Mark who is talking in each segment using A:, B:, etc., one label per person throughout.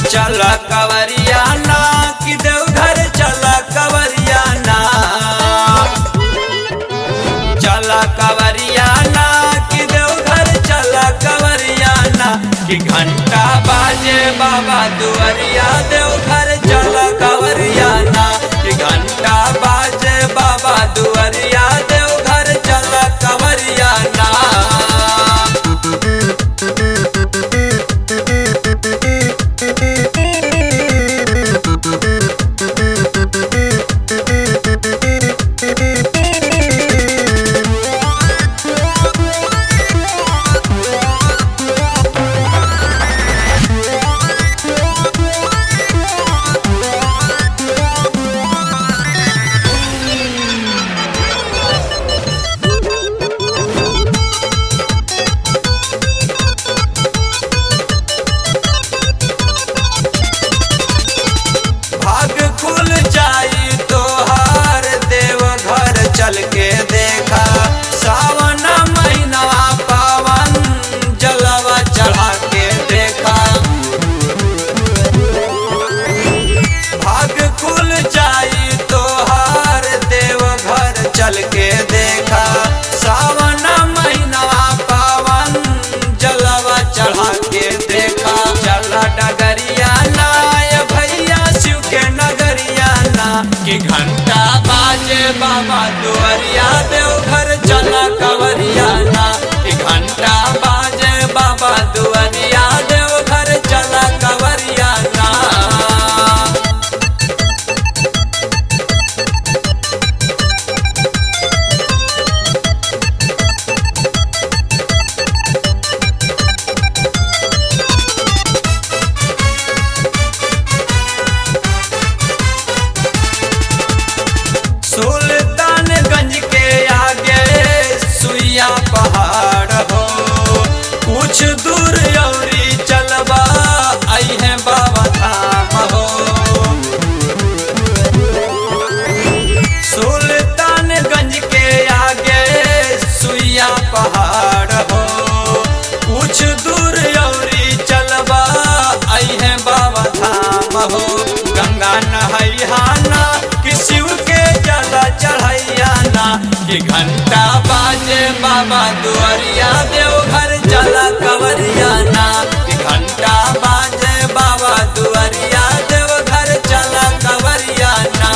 A: चल कवरिया ना कि देवघर चल कवरिया ना चल कवरिया ना कि देवघर चल कवरिया ना कि घंटा बाजे बाबा दुआरिया देवघर चल कवरिया ना कि घंटा बाजे बाबा दुआरिया देवघर चल कवरिया ना भाग खुल जाई तोहार देव घर चल के देखा सावन महीना पावन जलवा चढ़ा के देखा भाग खुल जाई तोहार देव घर चल के देखा सावन महीना पावन जलवा चढ़ा के देखा चला डगरिया ना ये भैया शिव के नगरिया ना कि घंटा बाजे बाबा दुआरिया देवघर चला कवरिया ना कि घंटा बाजे बाबा दुआरिया देवघर चला कवरिया ना सुल्तानगंज के आगे सुइया पहाड़ हो कुछ दूर औरी चलबा आई है बाबा धाम हो सुल्तानगंज के आगे सुइया पहाड़ हो कुछ दूर औरी चलबा आई है बाबा धाम हो गंगा नहैयाना कि शिव के जला चढ़ैयाना कि घंटा बाजे बाबा दुआरिया देवघर चला कवरियाना कि घंटा बाजे बाबा दुआरिया देवघर चला कवरियाना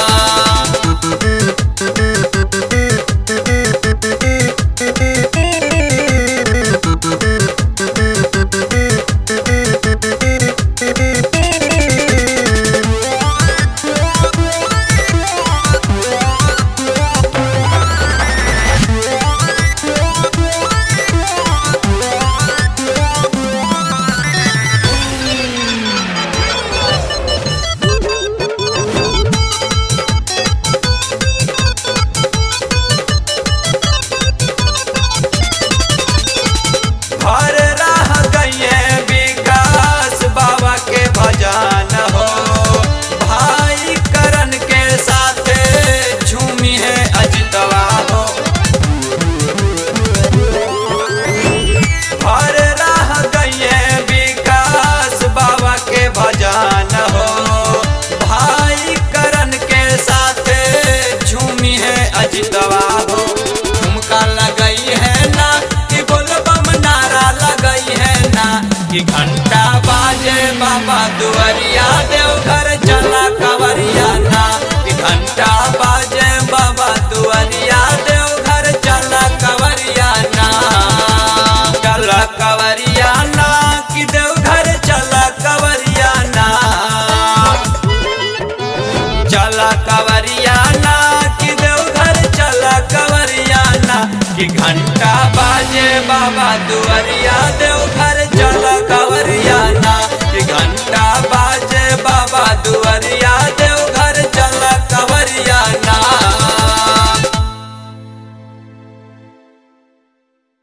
A: भर रह गए विकास बाबा के भजन हो भाई करण के साथ झूमी है अजितवा हो भर रह गए विकास बाबा के भजन हो भाई करण के साथ झूमी है अजितवा हो झुमका लगई है ना कि बोलबम नारा लगई है ना कि घंटा बाजे बाबा दुआरिया